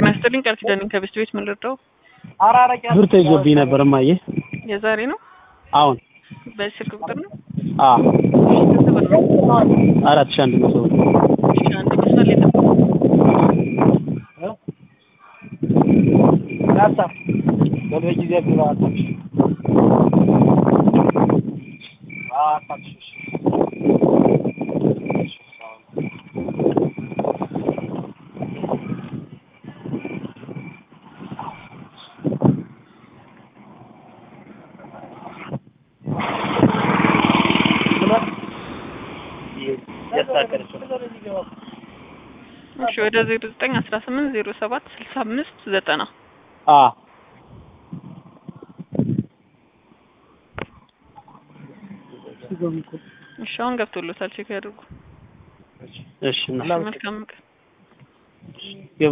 ጤና ይስጥልኝ ቃል ኪዳኔን ከቤስት ቤት ምን ልርዳው? ብር ተይዞብኝ ነበር እማዬ። የዛሬ ነው አሁን በዚህ ስልክ ቁጥር ነው? አ ስንት ብር ነው? አራት ሺህ አንድ መቶ ብር እሺ አንድ መስመር ላይ ጠብቁ። እሺ ወደ ዜሮ ዘጠኝ አስራ ስምንት ዜሮ ሰባት ስልሳ አምስት ዘጠና አ እሺ አሁን ገብቶሎታል ቼክ ያድርጉ። እሺ እና መልካም ቀን